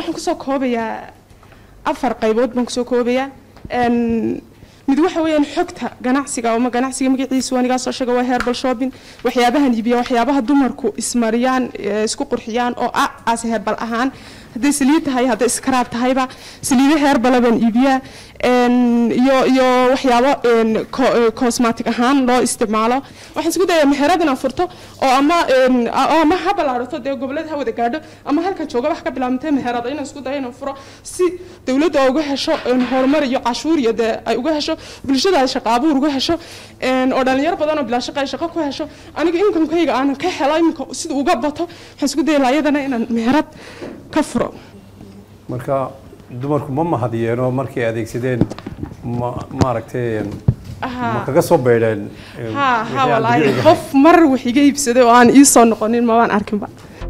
waxaan kusoo koobayaa afar qaybood baan kusoo koobayaa mid waxa weeyaan xogta ganacsiga ama ganacsiga magaciisa anigaa soo sheega waa herbal shopping waxyaabahan iibiya waxyaabaha dumarku ismariyaan isku qurxiyaan oo ah as herbal ahaan hadday saliid tahay hadday iskaraab tahayba saliido herbala baan iibiyaa iyo iyo waxyaabo cosmatic ahaan loo isticmaalo waxaan isku dayaa meherad inaan furto oo ama ama ha ballaarato dee gobollada ha wada gaadho ama halkan jooga wax ka bilaabantay meherada inaan isku dayo inaan furo si dowladda ay uga hesho horumar iyo cashuur iyo dee ay uga hesho bulshada ay shaqo abuur uga hesho oo dhalinyaro badan oo bilaa shaqo ay shaqo ku hesho aniga inkamkayga aanan ka helo iminka sida uga bato waxaan isku daya laayadana inaan meherad ka furo marka dumarku ma mahadiyeenoo markay adeegsadeen ma maaragtay ma kaga soo beydheen ha ha walaahi qof mar wax iga iibsaday oo aan ii soo noqonin mabaan arkinba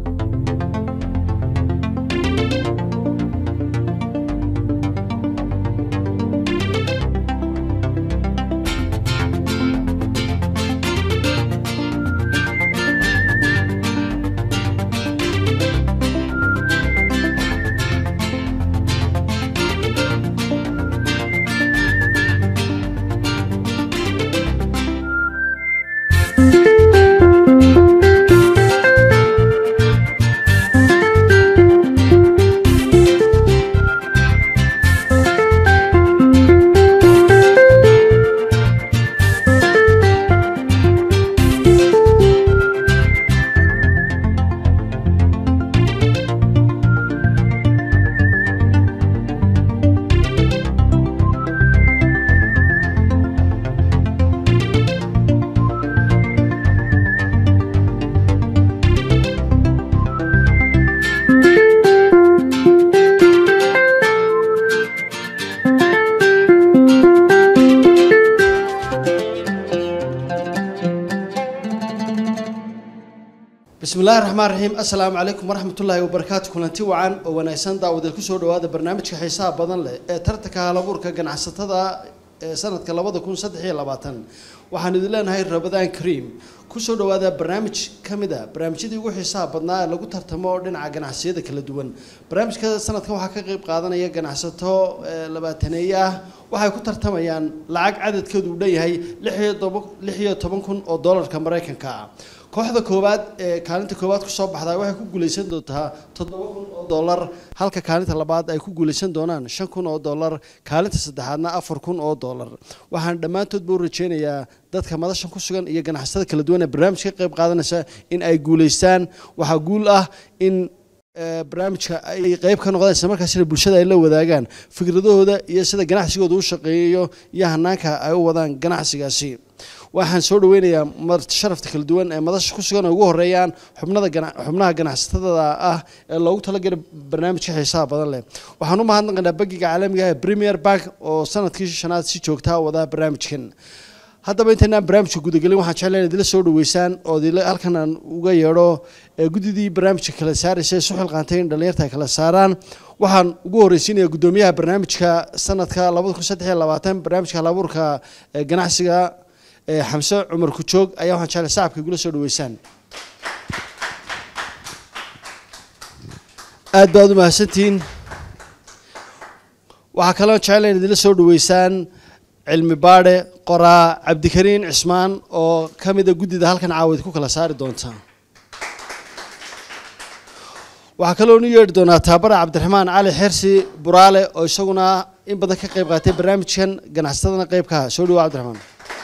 bismi illaahi raxmaan raxiim assalaamu calaykum waraxmatullaahi wabarakaatu kulanti wacan oo wanaagsan daawadeed kusoo dhawaada barnaamijka xiisaha badan leh ee tartanka halabuurka ganacsatada ee sanadka labada kun saddex iyo labaatan waxaan idin leenahay rabadaan kariim kusoo dhawaada barnaamij ka mid a barnaamijyadii ugu xiisaha badnaa ee lagu tartamo dhinaca ganacsiyada kala duwan barnaamijka sanadkan waxaa ka qeyb qaadanaya ganacsato labaataneeye ah waxay ku tartamayaan lacag cadadkeedu uu dhan yahay lix iyo toban kun oo doolarka maraykanka ah kooxda koowaad ee kaalinta koowaad kusoo baxdaa waxay ku guuleysan doontaa toddoba kun oo dollar halka kaalinta labaad ay ku guuleysan doonaan shan kun oo dollar kaalinta saddexaadna afar kun oo dollar waxaan dhammaantoodba u rajeynayaa dadka madashan ku sugan iyo ganacsatada kala duwan ee barnaamijka ka qayb qaadanaysa in ay guuleystaan waxaa guul ah in barnaamijka ay qeyb ka noqdaan isla markaasina bulshada ay la wadaagaan fikradahooda iyo sida ganacsigooda u shaqeeyo iyo hanaanka ay u wadaan ganacsigaasi waxaan soo dhaweynayaa marti sharafta kala duwan ee madasha ku sugan oo ugu horeeyaan xubnada xubnaha ganacsatada ah ee loogu talagalay barnaamijka xiisaha badan leh waxaan u mahadnaqaynaa bangiga caalamiga ee premier bank oo sanadkii shanaad si joogtaa wadaa barnaamijkan haddaba intaynaan barnaamijka gudagelin waxaan jeclayn idila soo dhaweysaan oo halkan aan uga yeedho guddidii barnaamijka kala saaraysa ee suxil qaantay in dhallinyarta ay kala saaraan waxaan ugu horreysiinaya guddoomiyaha barnaamijka sanadka labada kun saddex iyo labaatan barnaamijka halabuurka ganacsiga xamse cumar kujoog ayaa waxaan jeclay sacabka igula soo dhaweysaan aad baad u mahadsantihiin waxaa kaloo jecla in idinla soo dhaweysaan cilmi baadhe qoraa cabdikariin cismaan oo ka mida guddida halkan caawid ku kala saari doonta waxaa kaloo nu yeedhi doonaa taabara cabdiraxmaan cali xersi buraale oo isaguna in badan ka qayb qaatay barnaamijkan ganacsatadana qeybkaha soo dhawo cabdiraxmaan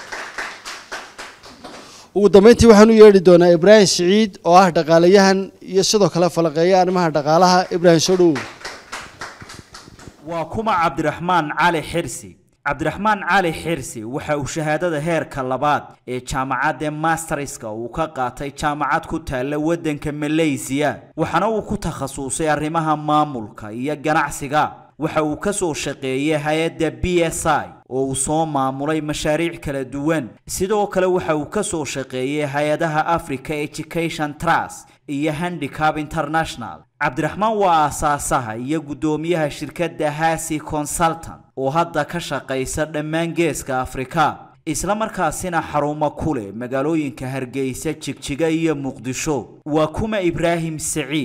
ugu dambeyntii waxaan u yeedhi doonaa ibraahim siciid oo ah dhaqaalayahan iyo sidoo kale falaqeeya arrimaha dhaqaalaha ibraahim soo dhowow waa kuma cabdiraxmaan cali xirsi cabdiraxmaan cali xirsi waxa uu shahaadada heerka labaad ee jaamacadda masterska uu ka qaatay jaamacad ku taalla waddanka malaysiya waxaana uu ku takhasusay arrimaha maamulka iyo ganacsiga waxa uu ka soo shaqeeyay hay-adda b s i oo uu soo maamulay mashaariic kala duwan sidoo kale waxa uu ka soo shaqeeyay hay-adaha africa education trust iyo handicap international cabdiraxmaan waa aasaasaha iyo guddoomiyaha shirkadda hasi consultant oo hadda ka shaqaysa dhammaan geeska afrika isla markaasina xarumo ku leh magaalooyinka hargeysa jigjiga iyo muqdisho waa kuma ibraahim saciid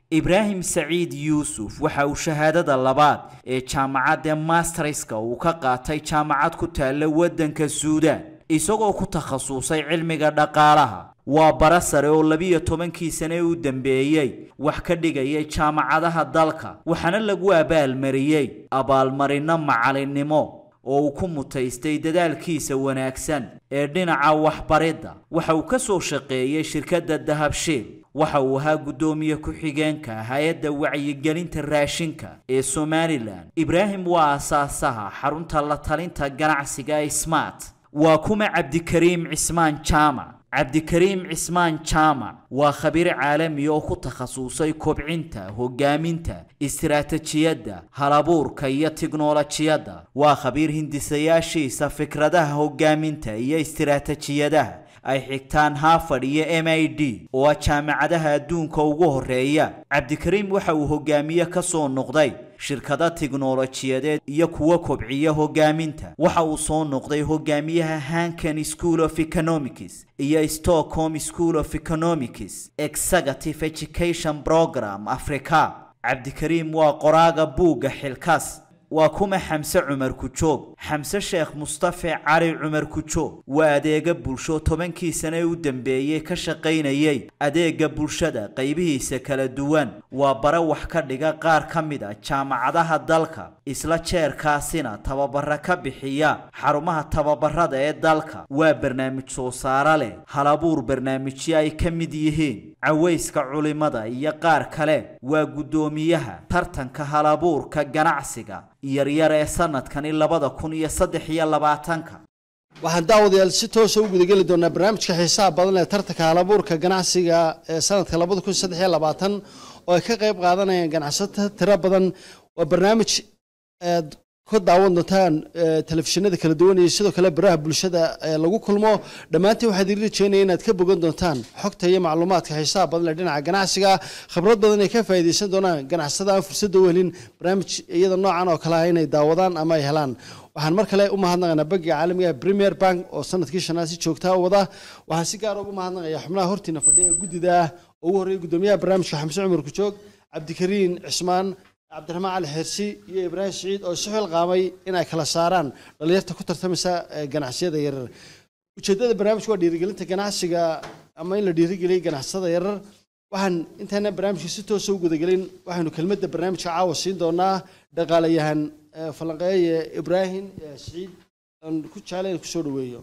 ibraahim saciid yuusuf waxa uu shahaadada labaad ee jaamacadda masterska uu ka qaatay jaamacad ku taalla waddanka suudaan isagoo ku takhasusay cilmiga dhaqaalaha waa bara sare oo labiyo tobankii sane u dambeeyey wax ka dhigayay jaamacadaha dalka waxaana lagu abaalmariyey abaalmarinno macalinnimo oo uu ku mutaystay dadaalkiisa wanaagsan ee dhinaca waxbaridda waxa uu ka soo shaqeeyey shirkadda dahabshiil waxa uu ahaa guddoomiye ku-xigeenka hay-adda wacyigelinta raashinka ee somalilan ibraahim waa asaasaha xarunta la talinta ganacsiga ee smart waa kuma cabdikariim cismaan jaamac cabdikariim cismaan jaamac waa khabiir caalami oo ku takhasusay kobcinta hogaaminta istiraatijiyadda halabuurka iyo tiknolojiyadda waa khabiir hindisayaashiisa fikradaha hogaaminta iyo istiraatijiyadaha ay xigtaan harvard iyo m i d oo ah jaamacadaha adduunka ugu horeeya cabdikariim waxa uu hogaamiye ka soo noqday shirkado tiknolojiyadeed iyo kuwa kobciya hogaaminta waxa uu soo noqday hogaamiyaha hankan school of economics iyo stockholm school of economics executive education program africa cabdikariim waa qoraaga buugga xilkaas waa kuma xamse cumar kujoog xamse sheekh mustafe cali cumar kujoog waa adeega bulsho tobankii sane u dambeeyey ka shaqaynayay adeega bulshada qaybihiisa kala duwan waa bare wax ka dhiga qaar ka mid a jaamacadaha dalka isla jeerkaasina tababara ka bixiya xarumaha tababarada ee dalka waa barnaamij soo saaro leh halabuur barnaamijyo ay ka mid yihiin cawayska culimada iyo qaar kale waa guddoomiyaha tartanka halabuurka ganacsiga yaryar ee sanadkani labada kun iyo saddex iyo labaatanka waxaan daawadayaal si toosa u gudageli doonaa barnaamijka xiisaha badan ee tartanka halabuurka ganacsiga ee sanadka labada kun saddex iyo labaatan oo ay ka qayb qaadanayaan ganacsato tiro badan waa barnaamij aad ka daawan doontaan telefishinada kala duwan iyo sidoo kale baraha bulshada lagu kulmo dhammaantiin waxaad idin rajeynaya inaad ka bogan doontaan xogta iyo macluumaadka xiisaha badan ee dhinaca ganacsiga khibrad badan ay ka faa'iidaysan doonaan ganacsada aan fursadda u helin barnaamij iyada noocan oo kale ah inay daawadaan ama ay helaan waxaan mar kale u mahadnaqaynaa bangiga caalamiga premier bank oo sanadkii shanaad si joogtaa u wada waxaan si gaar ugu mahadnaqayaa xubnaha hortiina fadhiya ee guddida ah oo ugu horreeya guddoomiyaha barnaamijka xamse cumar kujoog cabdikariin cismaan cabdiraxmaan cali xeersi iyo ibraahim siciid oo isu xilqaamay inay kala saaraan dhalinyarta ku tartamaysa ganacsiyada yarar ujeeddada barnaamijka waa dhiirigelinta ganacsiga ama in la dhiirigeliyo ganacsada yarar waxaan intaana barnaamijka si toosa u gudagelin waxaynu kelmadda barnaamijka caawa siin doonaa dhaqaalayahan falanqeeye ibraahim siciid aan ku jeclay in kusoo dhaweeyo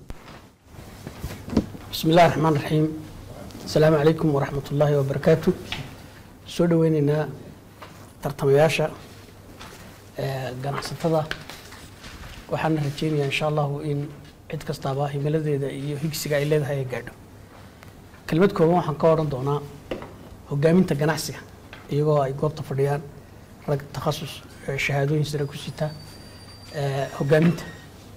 بسم الله الرحمن الرحيم السلام عليكم ورحمة الله وبركاته soo dhaweyneynaa tartamayaasha ganacsatada waxaana rajeynayaa insha allahu in cid kastaaba himiladeeda iyo higsiga ay leedahay ay gaadho kelmad kooban waxaan ka odhan doonaa hogaaminta ganacsiga iyagoo ay goobta fadhiyaan rag takhasus shahaadooyin sare ku sita hogaaminta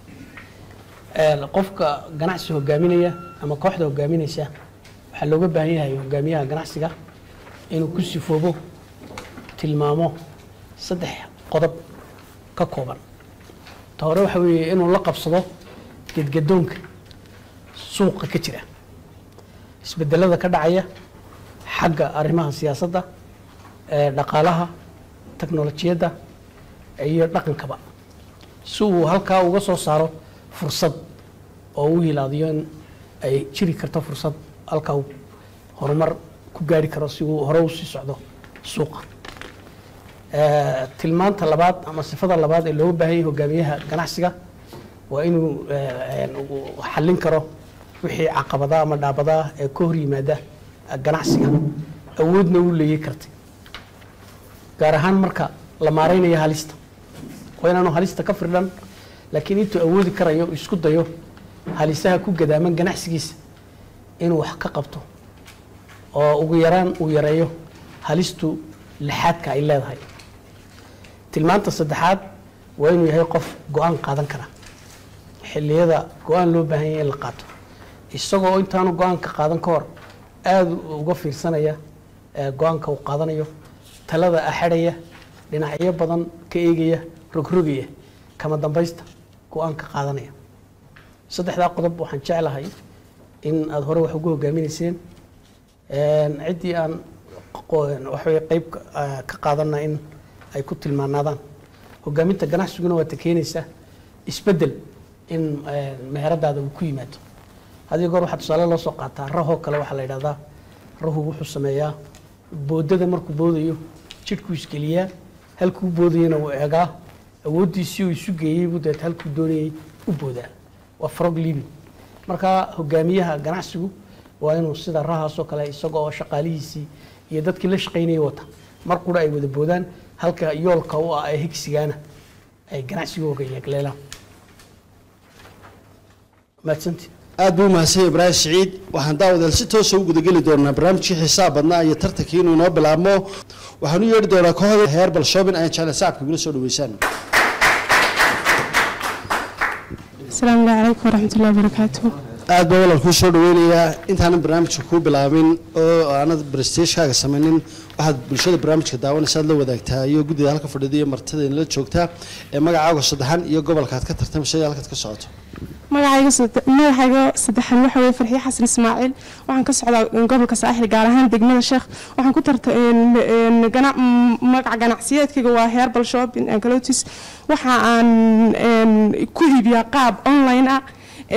qofka ganacsi hogaaminaya ama kooxda hogaaminaysa waxaa looga baahan yahay hogaamiyaha ganacsiga inuu ku sifoobo tilmaamo saddex qodob ka kooban ta hore waxa weeye inuu la qabsado gedgadoonka suuqa ka jira isbedelada ka dhacaya xagga arrimaha siyaasadda dhaqaalaha teknolojiyadda iyo dhaqankaba si uu halkaa uga soo saaro fursad oo u hilaadiyo in ay jiri karto fursad halkaa uu horumar ku gaari karo si uu hore usii socdo suuqa tilmaanta labaad ama sifada labaad ee looga baahan yahay hogaamiyaha ganacsiga waa inuu xallin karo wixii caqabadaha ama dhaabadaa ee ka hor yimaada ganacsiga awoodna uu leeyi kartay gaar ahaan marka la maareynayo halista waa inaanu halista ka firdhan laakiin intuu awoodi karayo isku dayo halisaha ku gadaaman ganacsigiisa inuu wax ka qabto oo ugu yaraan uu yareeyo halistu lixaadka ay leedahay tilmaanta saddexaad waa inuu yahay qof go-aan qaadan kara xilliyada go-aan loo baahan yahay in la qaato isagoo intaanu go-aanka qaadan ka hor aada uga fiirsanaya go-aanka uu qaadanayo talada axadhaya dhinacyo badan ka eegaya rogrogaya kama dambaysta go-aanka qaadanaya saddexdaa qodob waxaan jeclahay in aada hore wax ugu hogaaminayseen ciddii aan waxaway qayb ka qaadana in ay ku tilmaanaadaan hogaaminta ganacsiguna waa ta keenaysa isbedel in meheradaada uu ku yimaado haddii goor waxaa tusaale loo soo qaataa rahoo kale waxaa la yidhahdaa rahu wuxuu sameeyaa boodada markuu boodayo jidhkuu isgeliyaa halkuu boodayana uu eegaa awooddiisii uu isu geeyey buu deet halkuu doonayay u boodaa waa frog living marka hogaamiyaha ganacsigu waa inuu sida rahaasoo kale isaga oo shaqaalihiisii iyo dadkii la shaqaynayay wata mar qura ay wada boodaan halka yoolka u ah ee higsigaana ay ganacsigooga yeegleelaan mahadsantii aad buu mahadsan ibraahim siciid waxaan daawadeel si toosa u gudageli doonaa barnaamijkii xisaab badnaa iyo tartankii inuu inoo bilaabmo waxaan u yeedhi doonaa kooxda heerbal shopping ayaan jeclay sacabka igula soo dhaweysaan asalaamu calaykum waraxmatullahi wabarakaatu aad baa walal kuu soo dhaweynayaa intaanan barnaamijka kuu bilaabin oo aanad brestagekaaga samaynin waxaad bulshada barnaamijka daawanaysa aad la wadaagtaa iyo guddida halka fadhida iyo martida inala joogtaa ee magacaaga saddexan iyo gobolkaad ka tartamaysa iyo halkaad ka socoto magacayga magacayga saddexan waxa weye farxiye xasan ismaaciil waxaan ka socdaa gobolka saaxil gaar ahaan degmada sheekh waxaan ku tarta magaca ganacsiyeedkayga waa herbal shopping and clotis waxa aan ku iibiyaa qaab online ah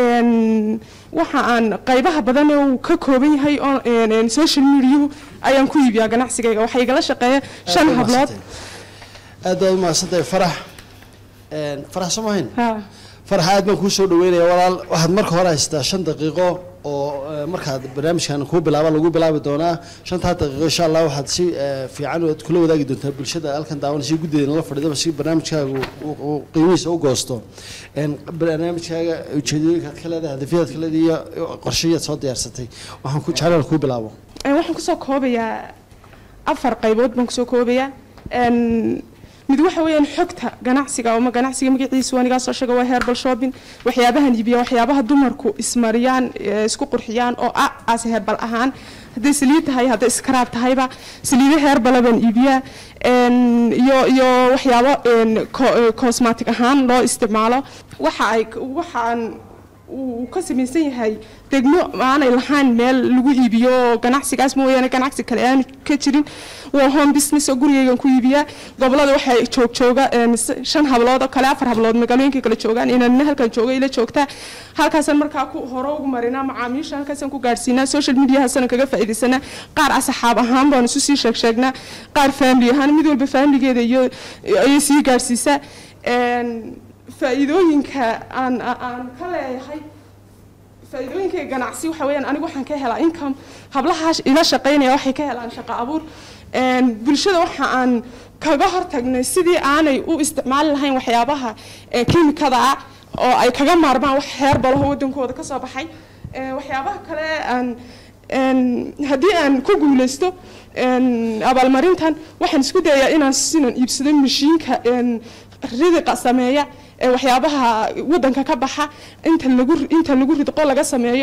waxa aan qaybaha badan uu ka kooban yahay social mediahu ayaan ku iibiyaa ganacsigayga waxaa igala shaqeeya shan hablood aad baad u mahadsantahay farax farax soo mahayn farax aad baan kuu soo dhaweynaya walaal waxaad marka hore haysataa shan daqiiqo oo markaad barnaamijkan kuu bilaaba lagu bilaabi doonaa shantaa daqiiqo insha allah waxaad si fiican aad kula wadaagi doontaa bulshada halkan daawanaysa guddeeda la fadhiidaba si barnaamijkaaga uu qiimihiisa u goosto barnaamijkaaga ujeedooyinkaad ka leedahay hadafyadaad ka leedahay iyo qorshayaad soo diyaarsatay waxaan ku jeclaan kuu bilaabo waxaan kusoo koobayaa afar qaybood baan kusoo koobayaa mid waxa weeyaan xogta ganacsiga ama ganacsiga magaciisa waa nigaa soo sheega waa herbal shopping waxyaabahan iibiya waxyaabaha dumarku ismariyaan isku qurxiyaan oo ah as herbal ahaan hadday saliid tahay hadday iskaraab tahayba saliido herbala baan iibiyaa iyo iyo waxyaabo cosmatic ahaan loo isticmaalo waxa ay waxaan uu ka samaysan yahay degmo aanay lahayn meel lagu iibiyo ganacsigaas mooyaane ganacsi kale aan ka jirin waa home business oo gurigaygan ku iibiyaa gobolada waxay joog jooga shan hablood oo kale afar hablood magaalooyinka kale joogaan inanna halkan jooga ila joogtaa halkaasaan markaa ku hore ugu marinaa macaamiisha halkaasaan ku gaadhsiinaa social mediahaasana kaga faa'iidaysanaa qaar asxaab ahaan baan isu sii sheeg sheegnaa qaar family ahaan mid walba familigeeda iyo ayay sii gaadhsiisaa faa'iidooyinka aan aan ka leeyahay faa'iidooyinka ganacsi waxa weeyaan anigu waxaan ka helaa income hablaha ila shaqaynaya waxay ka helaan shaqo abuur bulshada waxa aan kaga hortagnay sidii aanay u isticmaali lahayn waxyaabaha kiimikada ah oo ay kaga maarmaan wax heerbalaho waddankooda ka soo baxay waxyaabaha kale aan haddii aan ku guulaysto abaalmarintan waxaan isku dayaa inaan sinan iibsado mashiinka ridiqa sameeya waxyaabaha waddanka ka baxa inta lagu inta lagu ridqo laga sameeyo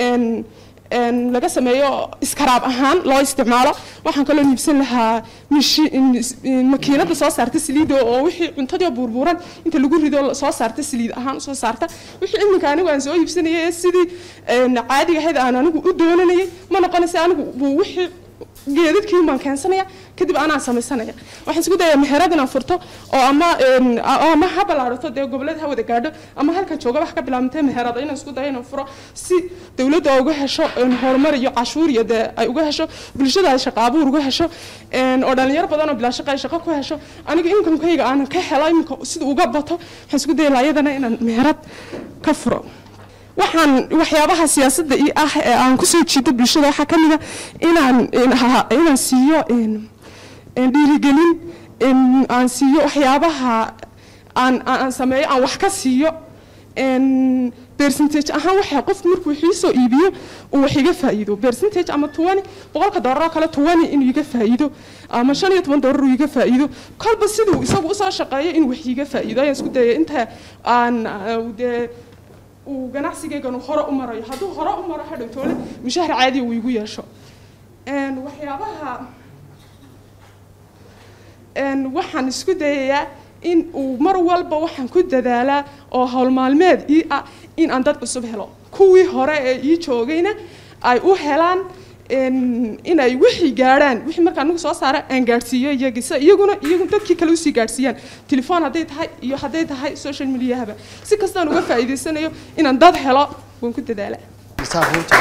laga sameeyo iskaraab ahaan loo isticmaalo waxaan kaloo iibsan lahaa makiinada soo saarta saliida oo wixii cuntadii buurbuuran inta lagu rido soo saarta saliid ahaan soo saarta wixii iminka anigu aan soo iibsanayay sidii caadiga ahayd aan anigu u doonanayay ma noqonaysa anigu wixii geedadkii baan keensanaya kadib anaa samaysanaya waxaan isku dayaa meherad inaan furto oo ama ama ha ballaarato dee gobollada ha wada gaadho ama halkan jooga wax ka bilaabantay meherada inaan isku dayo inaan furo si dowladda uga hesho horumar iyo cashuur iyo dee ay uga hesho bulshada ay shaqo abuur uga hesho oo dhalinyaro badan oo bilaa shaqo ay shaqo ku hesho aniga inkamkayga aan ka helo iminka sida uga bato waxaan isku daya laayadana inaan meherad ka furo waxaan waxyaabaha siyaasadda i ah ee aan kusoo jiito bulshada waxaa ka mida inaan inaan siiyo dhiirigelin aan siiyo waxyaabaha aan aan sameeyo aan wax ka siiyo percentage ahaan waxa qofku markuu xiisoo iibiyo uu wax iga faa'iido percentage ama tuwani boqolka doolar oo kale tuwani inuu iga faa'iido ama shan iyo toban doolar uu iga faa'iido kolba siduu isagu usoo shaqeeyo inuu wax iga faa'iido ayaan isku dayay inta aan dee uu ganacsigaygan hore u marayo hadduu hore u maro hadhow toole mushahar caadi uu igu yeesho waxyaabaha waxaan isku dayayaa in uu mar walba waxaan ku dadaalaa oo howl maalmeed ii ah in aan dad cusub helo kuwii hore ee ii joogayna ay u helaan een, inay wixii gaadhaan wixii markaa anigu soo saara aan gaadhsiiyo iyagii si iyaguna iyagu dadkii kale usii gaadhsiiyaan telefoon hadday tahay iyo hadday tahay social mediahaba si kastaan uga faa'iidaysanayo inaan dad helo waan ku dadaalaa Misaal runta.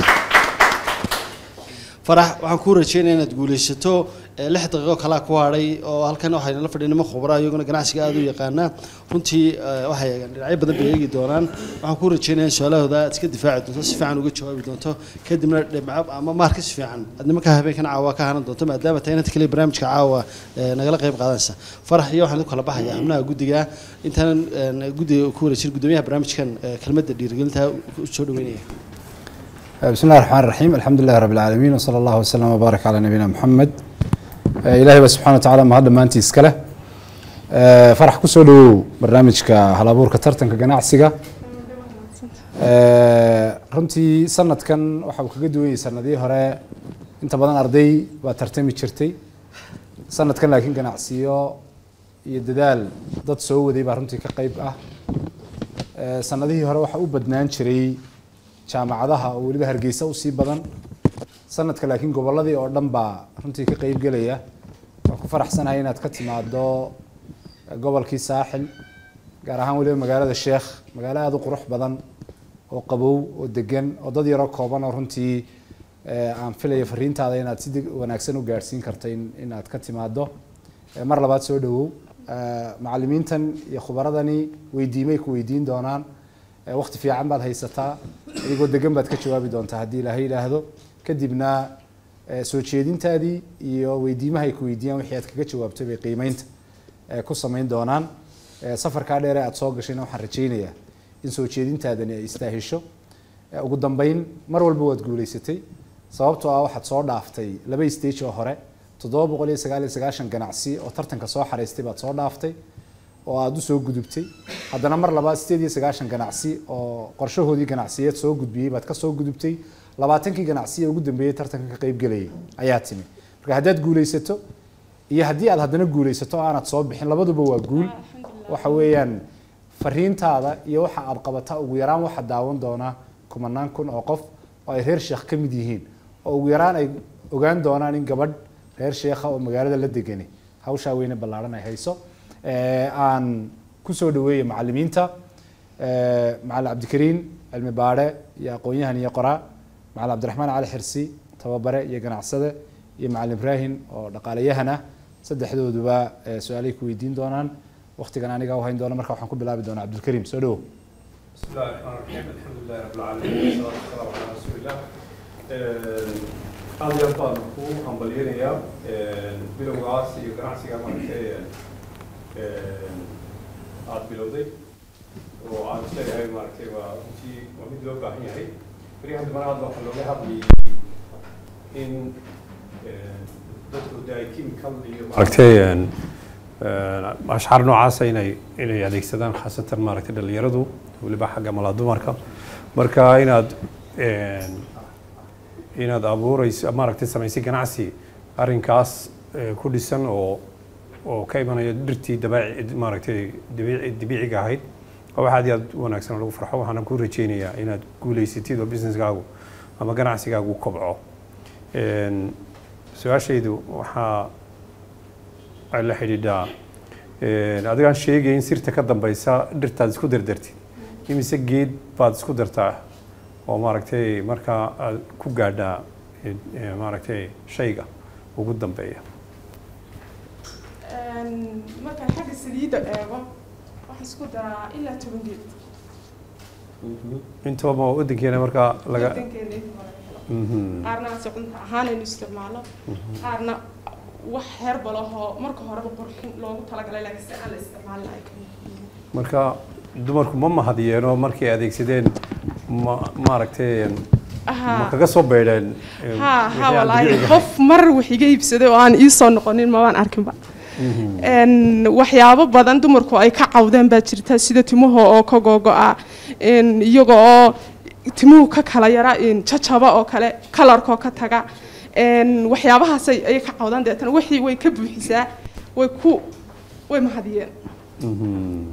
farax waxaan kuu rajeynaya inaad guulaysato ee, lix daqiiqo kalaa ku hadhay oo halkan waxayna la fadhiya nimo khubraa iyaguna ganacsiga aada u yaqaana runtii eh, waxay eegaan dhinacyo badan bay eegi doonaan waxaan kuu rajeynaya in su-aalahooda aad iska difaaci doonto si fiican uga jawaabi doonto kadibna dhibco ama maarka si fiican aad nimanka habeenkan caawa ka hanan doonto maadaama tahay inanta kale barnaamijka caawa eh, nagala qayb qaadanaysa farax iyo waxaan u kala baxayaa xubnaha guddiga intaanan eh, guddiga ku wareejin guddoomiyaha barnaamijkan eh, kelmadda dhiirigelinta u soo dhaweynaya بسم الله الرحمن الرحيم الحمد لله رب العالمين وصلى الله وسلم وبارك على نبينا محمد آه، إلهي بس سبحانه وتعالى ما هذا ما أنت إسكله آه، فرح كسولو برنامجك هلابور كترتن كجناعسيجا runtii sanadkan waxa uu kaga duwayay sanadihii hore inta badan arday baa tartami jirtay sanadkan laakiin ganacsiyo iyo dadaal dad soo waday baa runtii ka qayb ah Eh, sanadihii hore waxa u badnaan jiray jaamacadaha oo weliba hargeysa usii badan sanadka laakiin gobolladii oo dhan baa runtii ka qayb gelaya waan ku faraxsanahay inaad ka timaado eh, gobolkii saaxil gaar ahaan weliba magaalada sheekh magaalo aada u qurux badan oo qabow oo degan oo dad yaroo kooban oo runtii eh, aan filaya fariintaada inaad si deg- wanaagsan u gaadhsiin karto in- inaad ka timaado Eh, mar labaad soo dhawow Eh, macallimiintan iyo khubaradani weydiimay ku weydiin doonaan Eh, waqti fiican baad haysataa adigoo degan baad ka jawaabi doontaa haddii ilaahay yidhaahdo kadibna eh, soo jeedintaadii iyo weydiimaha ay ku weydiiyaan wixii aad kaga jawaabtay bay qiimeynta eh, ku samayn doonaan Eh, safarkaa dheer ee aad soo gashayna waxaan rajaynayaa in soo jeedintaadani ay istaahisho Eh, ugu dambeyn mar walba waad guulaysatay sababtoo ah waxaad soo dhaaftay laba stage oo hore toddoba boqol iyo sagaal iyo sagaashan ganacsi oo tartanka soo xaraystay baad soo dhaaftay oo aada usoo gudubtay haddana mar labaad sideed iyo sagaashan ganacsi oo qorshahoodii ganacsiyeed soo gudbiyey baad ka soo gudubtay labaatankii ganacsi ee ugu dambeeyey tartanka ka qayb gelayay ayaa timi marka haddaad guulaysato iyo haddii aad haddana guulaysato oo aanad soo bixin labaduba waa guul waxa weeyaan fariintaada iyo waxa aad qabataa ugu yaraan waxa daawan doona kumanaan kun oo qof oo ay reer sheekh ka mid yihiin oo ugu yaraan ay ogaan doonaan in gabadh reer sheekha oo magaalada la degani hawshaa weyne ballaaran ay hayso Eh, aan kusoo dhaweeya macallimiinta Eh, macallin cabdikariin cilmi baadhe iyo aqoon-yahan iyo qoraa macallin cabdiraxmaan cali xirsi tababare iyo ganacsade iyo macallin ibraahim oo dhaqaalayahan ah saddexdooduba eh, su-aalay ku weydiin doonaan waqtigan aniga u hayn doona marka waxaan ku bilaabi doonaa cabdilkariim soo dhawow بسم الله الرحمن الرحيم الحمد لله رب العالمين والصلاة والسلام على رسول الله aad iyo aad baan ku hambalyanayaa bilowgaas iyo ganacsiga maaragtay aad bilowday oo aan isleeyahay maaragtay waa runtii waa mid loo baahan yahay beriyahan dambana hadda waxaa looga hadlayay in dadku de ay chemical iyo maaragtay ashcaar noocaasa inay inay adeegsadaan khaasatan maaragtay dhalinyaradu weliba xagga malaa dumarka marka inaad inaad abuurayso maaragtay samaysay ganacsi arrinkaas eh, ku dhisan oo oo ka imanaya dhirtii dabaaci maaragtay dabiici dabiiciga ahayd waa wax aad iyo aad u wanaagsan oo lagu farxo waxaana ku rajaynayaa inaad guulaysatid oo businesskaagu ama ganacsigaagu kobco Een, su-aashaydu waxaa ay la xidhiidhaa een, adigaan sheegay in sirta ka dambeysa dhirtaad isku dardartid imise geed baad isku dartaa oo maaragtay markaa aad ku gaadhaa eh, eh, maaragtay shayga ugu dambeeya markaan xagga saliidda eego waxaan isku daraa ilaa toban geed intaba ma wadankeena markaa laga wadankeena inta hore la helo Mhm. qaarna aan cunta ahaan aynu isticmaalo qaarna wax herbal ahoo marka horeba qurxin loogu talagalay laakiin si aan la isticmaalin ay ka mid yihiin marka dumarku ma mahadiyeeno markay adeegsadeen ma maaragtay ma Ahaa. kaga soo beydheen eh, ها wixii ها aan والله dabiiciga qof mar wax iga iibsaday oo aan ii soo noqonin ma waan arkinba een waxyaabo badan dumarku ay ka cawdeen baa jirta sida timuhu oo ka googo'a een iyaga oo timuhu ka kala yara een jajaba oo kale kalarkoo ka taga een waxyaabahaas ay ay ka cawdaan deetana wixii way ka buuxisaa way ku way mahadiyeen Mhm.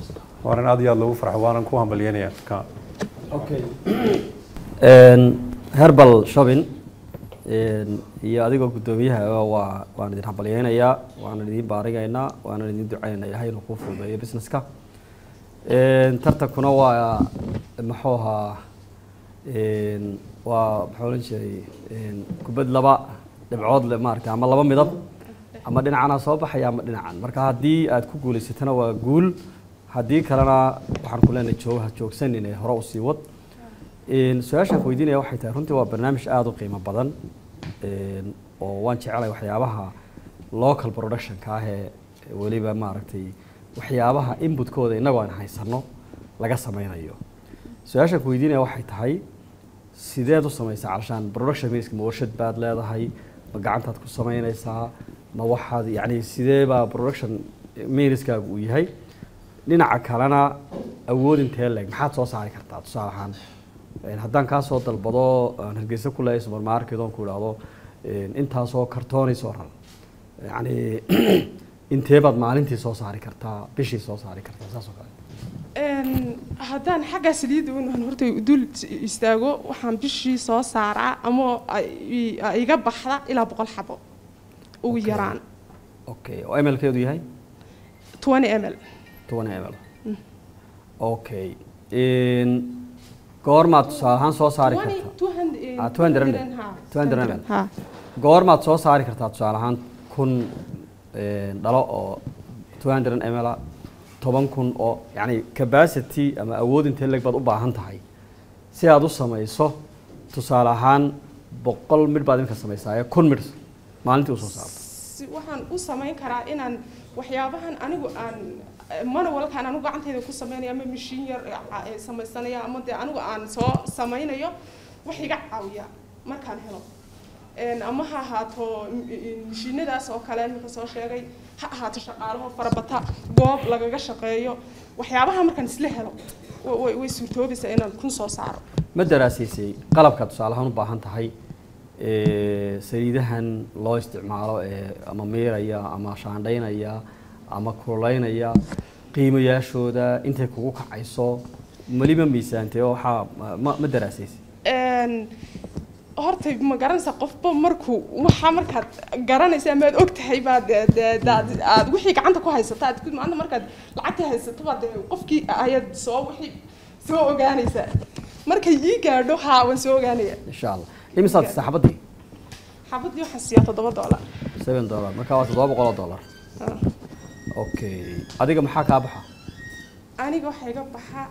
waanan aad iyo aad loogu farxo waanan ku hambalyanayaa ka Een, herbal shopping een, iyo adigoo guddoomiyaha waa waan idin hambalyeynayaa waanan idin baarigaynaa waanan idin ducaynaynaa ilahay inuu kuu fududeeyo businesska Een, tartankuna waa muxuu ahaa een, waa muxuu ohan jiray een, kubad laba dhibcood le maaragtay ama laba midab ama dhinacana soo baxaya ama dhinacan marka haddii aad ku guulaysatana waa guul haddii kalena waxaan ku leenahay joog ha joogsanin ee hore usii wad Een, su-aashaan ku weydiinaya waxay tahay runtii waa barnaamij aada u qiimo badan Een, oo waan jecelahay waxyaabaha local productionka ah ee weliba maaragtay waxyaabaha inputkooda innagoo aan haysano laga sameynayo su-aashaan ku weydiinaya waxay tahay sideed u samaysaa calashaan production miska ma warshad baad leedahay ma gacantaad ku samaynaysaa ma waxaad yacni sidee baa production miiniskaagu uu yahay dhinaca kalena awood intee leeg maxaad soo saari kartaa tusaale ahaan een, haddaan kaa soo dalbado aan hargeysa ku leeyahay supermarket oon ku idhaahdo een, intaasoo kartoonay soo rar yacni intee baad maalintii soo saari kartaa bishii soo saari kartaa saas oo kale Een, haddaan xagga saliidda un horta dul istaago waxaan bishii soo saaraa ama ay- ay iga baxda ilaa boqol xabo ugu Okay. yaraan okay oo mlkeedu yahay 20 ml 20 ml okay Een, goormaad tusaale ahaan soo saari 20 kartaa 200 Ah, 200 ml. ha, 200 ml. ha goormaad soo saari kartaa tusaale ahaan kun een, dhalo oo 200 ml ah, toban kun oo yani capacity ama awood intee leeg baad u baahan tahay si aad u samayso tusaale ahaan boqol midh baad iminka samaysaaye kun midh maalintii usoo saarto si waxaan u samayn karaa inaan waxyaabahan anigu aan manualkaan anigu gacantayda ku samaynayo ama mashiin yar ca- ee samaysanaya ama dee anigu aan soo samaynayo wax iga caawiya markaan helo Een, ama ha ahaato m- m- mashiinadaas oo kale imika soo sheegay ha ahaato shaqaalaho farabata goob lagaga shaqeeyo waxyaabaha markaan isla helo wa- way way suurtoobaysaa inaan kun soo saaro ma daraasiisay qalabka tusaale ahaan u baahan tahay ee, saliidahan loo isticmaalo ee ama miiraya ama shaandhaynaya ama kululeynaya qiimayaashooda intay kugu kacayso weliba miisaantay oo waxaa ma- ma ma daraasiisay Een, horta ma garanaysa qofba markuu waxaa markaad garanaysa ama aad og tahay baad dee- dee- daad- aad wixii gacanta ku haysata aad ku- maanta markaad lacagta haysato baad dee qofkii ayaad soo wixii soo ogaanaysaa markay ii gaadho haa waan soo ogaanaya insha allah imisaad saaxabadii xabadii waxaan siiyaa toddoba doolar seven dollar marka waa toddoba boqol oo dollar Ah. okay adiga maxaa kaa baxa aniga waxaa iga baxa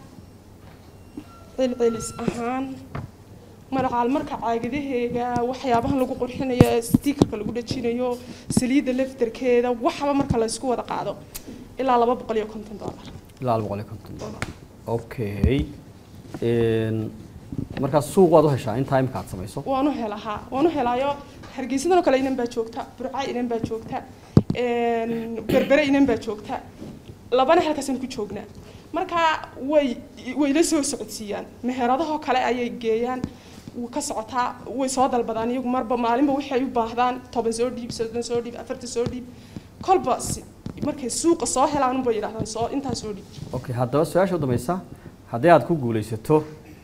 celcelis ahaan magacaal marka caagadaheega waxyaabahan lagu qurxinayo ee stiikarka lagu dhajinayo saliidda laftarkeeda waxba marka la isku wada qaado ilaa laba boqol iyo konton doolar ilaa laba boqol iyo konton dollar okay Een, markaa suuq waad u heshaa intaa imika aad samayso waan u helaa haa waan u helaayo hargeysadan oo kale inan baa joogta burca inan baa joogta een, berbere inan baa joogta labana halkaasaan ku joognaa marka way way la soo socodsiiyaan meheradahoo kale ayay geeyaan wuu ka socotaa way soo dalbadaan iyagu marba maalinba waxay u baahdaan toban soo dhiib soddon soo dhiib afartan soo dhiib kolba si- markay suuqa soo helaan unbay yidhahdaan soo intaa soo dhiib okay haddaba su-aasha u dambaysa haddii aad ku guulaysato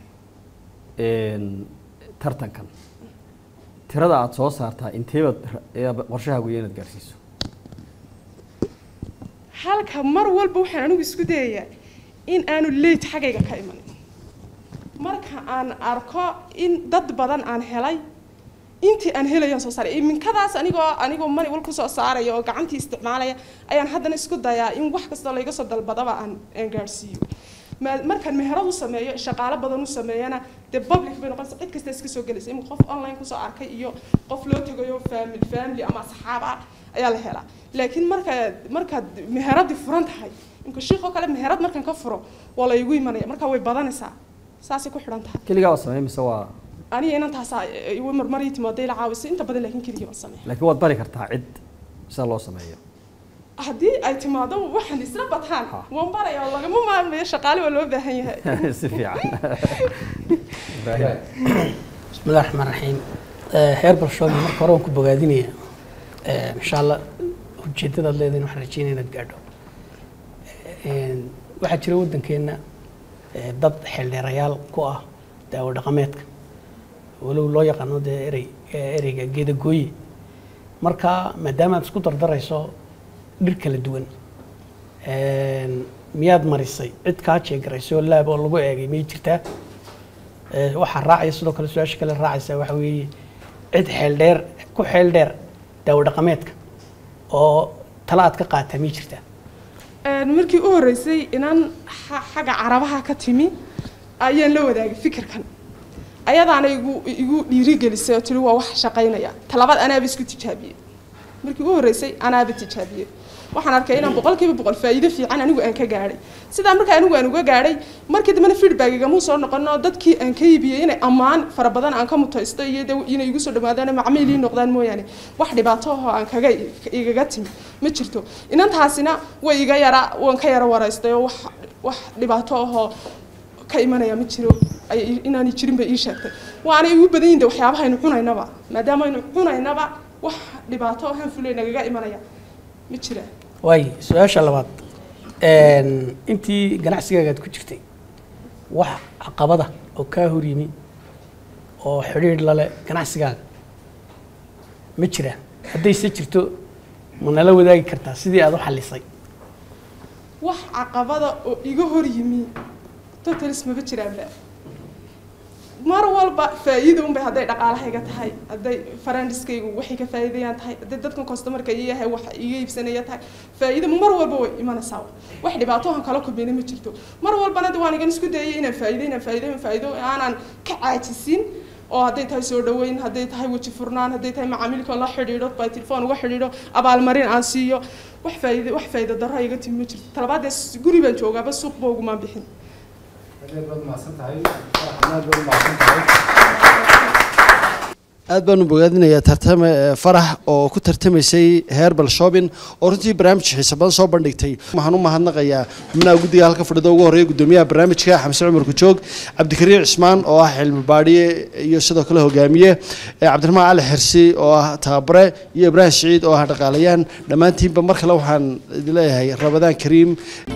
een, tartankan tirada aad soo saartaa inteebaad ra- ee qorshahaagu iyo inaad gaarsiiso halka mar walba waxaan anigu isku dayayaa in aanu late xaggayga ka imanin marka aan arko in dad badan aan helay intii aan helayaan soo saaray iminkadaas anigoo anigoo mani wal kusoo saaraya oo gacantii isticmaalaya ayaan haddana isku dayaa in wax kastoo layga soo dalbadaba aan aan gaadhsiiyo Ma- markaan meherad u sameeyo shaqaalo badan u sameeyana dee public bay noqonaysa cid kasta iska soo gelaysa iminka qof online kusoo arkay iyo qof loo tegayo family family ama asxaab ah ayaa la helaa laakiin markaad markaad meheradii furan tahay imka shiiqoo kale meherad markaan ka furo waa la igu imanaya marka way badanaysaa saasay ku xidhan tahay keligaa waa sameey mise waa aniga inantaasaa igu marmarii timaaday la caawisa inta badan laakiin keligii baan sameeya laakiin waad bari kartaa cid sida loo sameeyo haddii ay timaado waxaan isla bataan Ha. waan baraya oo lagama maarmayo shaqaale waa loo baahan yahay si fiican ibraahim بسم الله الرحمن الرحيم herbal shop marka hore waan ku bogaadinaya insha allah ujeedadaad leedahin waxaan rajeynaya inaad gaadho Een, waxaa jira waddankeena eh, dad xeeldheerayaal ku ah daawo dhaqameedka walow loo yaqaano dee erey ereyga geedagooye marka maadaama aad isku dardarayso dhir kala duwan een, miyaad marisay cid kaa jeegaraysay oo laab oo lagu eegay miyay jirtaa Ee, waxaa raacaya sidoo kale su-aasha kale raacaysa waxa weeye cid xeel dheer ku xeel dheer daawo dhaqameedka oo tala aad ka qaataa miyay jirtaa Een, markii u horreysay inaan xa- xagga carabaha ka timi ayaan la wadaagay fikirkan ayadaana igu igu dhiirigelisay oo tiri waa wax shaqaynaya talabaad anaaba isku tijaabiyey markii u horreysay anaaba tijaabiyey waxaan arkay inaan boqolkiiba boqol faa'iido fiican anigu aan ka gaadhay sidaa marka anigu aan uga gaadhay markii dambena feedback igama soo noqono dadkii aan ka iibiyey inay ammaan fara badan aan ka mutaysto iyo de inay igu soo dhawaadaan macmiil ii noqdaan mooyaane wax dhibaato ahoo aan kaga igaga timi ma jirto inantaasina way iga yara waan ka yara waraystay oo wax wax dhibaato ahoo ka imanaya ma jiro ay inaanay jirin bay ii sheegtay waana igu badan yihin de waxyaabaha aynu cunaynaba maadaama aynu cunaynaba wax dhibaato ahaan fulay nagaga imanaya ma jiraan waay su-aasha labaad een, intii ganacsigaagaad ku jirtay wax caqabada oo kaa hor yimi oo xidhiidh lale ganacsigaaga ma jiraan haddayse jirto ma nala wadaagi kartaa sidii aad u xallisay wax caqabada oo iga hor yimi totalis maba jiraanba mar walba faa'iido unbay hadday dhaqaalahayga tahay hadday farandiskaygu waxay ka faa'iidayaan tahay hadday dadkan customarka ii yahay wax iga iibsanaya tahay faa'iido mar walba way imanaysaa wax dhibaato aan kala kulmayna ma jirto mar walbana de waan igan isku dayay inaan faa'iido inaan faa'iido inaan faa'iido aanan ka caajisin oo hadday tahay soo dhaweyn hadday tahay weji furnaan hadday tahay macaamiilka la xidhiidho by telefoon uga xidhiidho abaalmarin aan siiyo wax faa'iido wax faa'iido darro iga timi ma jirto talabaadee guri baan joogaaba suuqba ugumaan bixin aad baanu bogaadinayaa tartame eh, farax oo ku tartamaysay herbal shopping oo runtii barnaamij xiiso badan soo bandhigtay waxaan u mahadnaqayaa xubnaha guddiga halka fadhida ugu horreeya guddoomiyaha barnaamijka xamse cumar kujoog cabdikariim cismaan oo ah xilmi baadhiye iyo sidoo kale hogaamiye eh, cabdiraxmaan cali xirsi oo ah tababare iyo ibraahim siciid oo ah dhaqaalayaan dhammaantiinba mar kale waxaan idin leeyahay rabadaan kariim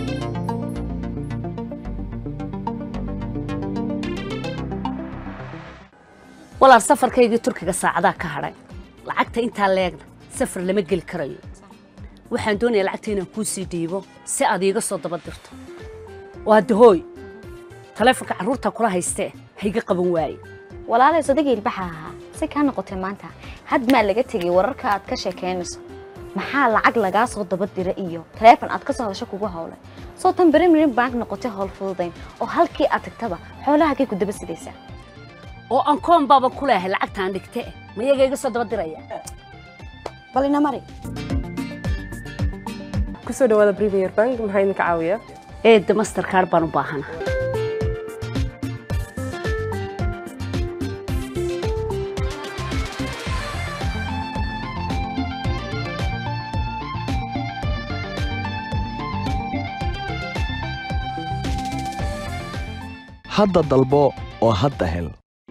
walaal safarkaygii turkiga saacadaa ka hadhay lacagta intaa leegna safar lama geli karayo waxaan doonayaa lacagta inaan kuu sii dhiibo si aad iiga soo daba dirto waa dahooy taleefonka carruurta kula haystee hayga qaban waaye walaalay sodagii ilbaxa ahaa si kaa noqotay maanta had maa laga tegay wararka aad ka sheekaynayso maxaa lacag lagaa soo daba dira iyo taleefon aad ka soo hadasho kugu howlay soo tan berimirin bank noqotay howl fududayn oo halkii aad tagtaba xoolahagay ku daba sidaysaa oo aan koon baaba ku leehay lacagtaan dhigte ma iyaga iga soo daba diraya bal ina mari kusoo dhawaada premier bank maxaa idinka caawiya eedda masterkaar baan u baahana hadda dalbo oo hadda hel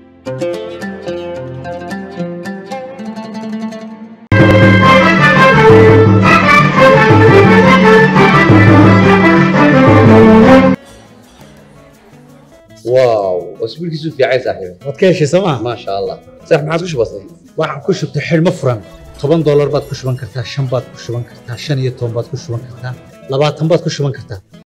واو اسبوعك في عايز صاحبي waad ka heshay sooma ما شاء الله صح ما عاد وش بصير waxaan ku shubtay xidhmo furan toban doolar baad ku shuban kartaa shan baad ku shuban kartaa shan iyo toban baad ku shuban kartaa labaatan baad ku shuban kartaa